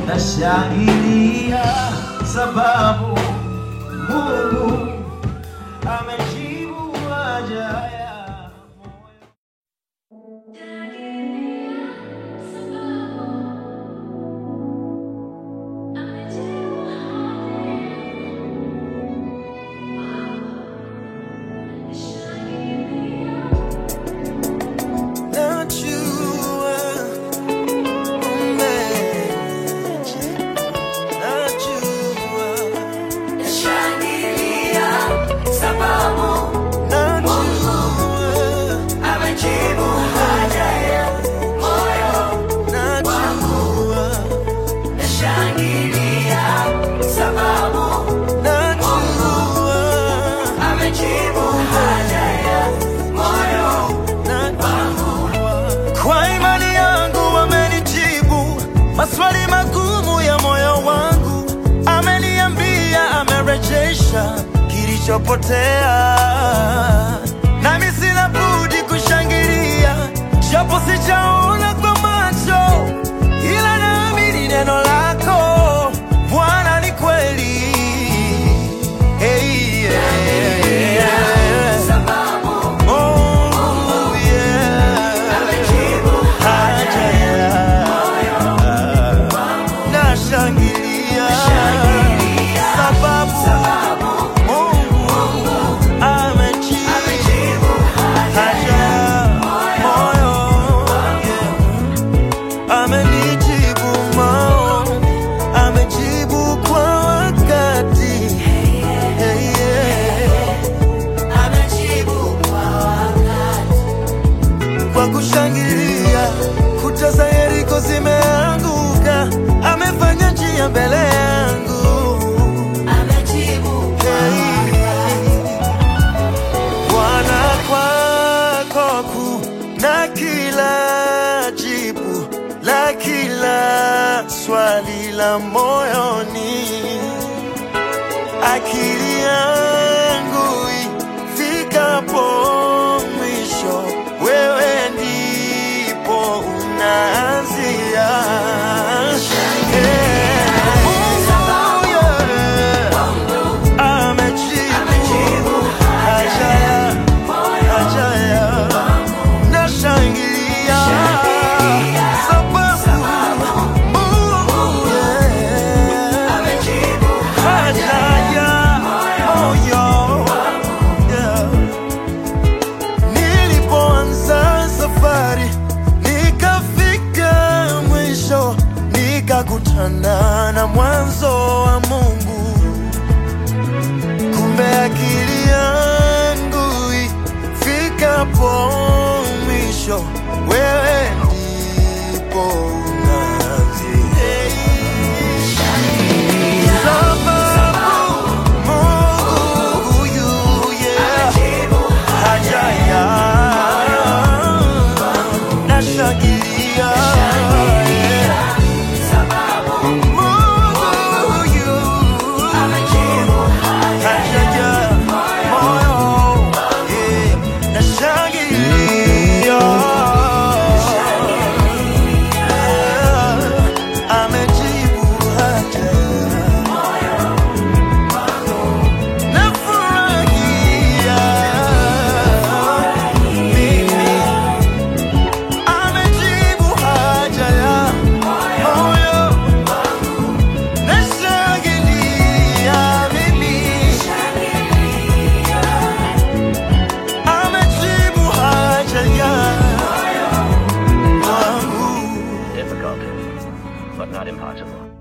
nashangilia sababu Mungu amejibu haja ya moyo. Najua umeje, najua, Nashangilia sababu najua, amejibu haja ya moyo. najua, Nashangilia sababu najua, amejibu haja ya moyo. Kwa imani yangu amenijibu maswali magumu ya moyo wangu, ameniambia amerejesha kilichopotea, nami sina budi kushangilia, japo sijaona kwa macho, ila naamini neno lako Bwana ni kweli. Hey, yeah, yeah. Sababu Oh, yeah. amejibu haja ya nashangilia sababu Mungu amejibu haja ya moyo yeah. amenijibu maombi amejibu kwa wakati hey, yeah. amejibu kwa wakati. kwa kushangilia kuta za Yeriko zimeanguka, amefanya njia mbele yangu. Amejibu kwa Hey. Bwana, kwako kuna kila jibu la kila swali la moyoni, akili yangu ifikapo mwisho, wewe ndipo unaanzia. Yeah. Mungu, yeah. Amejibu haja ya haja ya nashangilia sababu Mungu yeah. amejibu haja ya moyo yeah. Nilipoanza safari nikafika mwisho, nikakutana na mwanzo wa Mungu. Kumbe akili yangu ifikapo mwisho, wewe ndipo unaanzia. Sababu Mungu huyu, yeah, haja ya nashangilia, yeah. Mungu huyu haja ya moyo, yeah, nashangilia. Yeah, amejibu haja nafurahia mimi amejibu haja ya moyo nashangilia mimi amejibu haja ya wangu Difficult, but not impossible.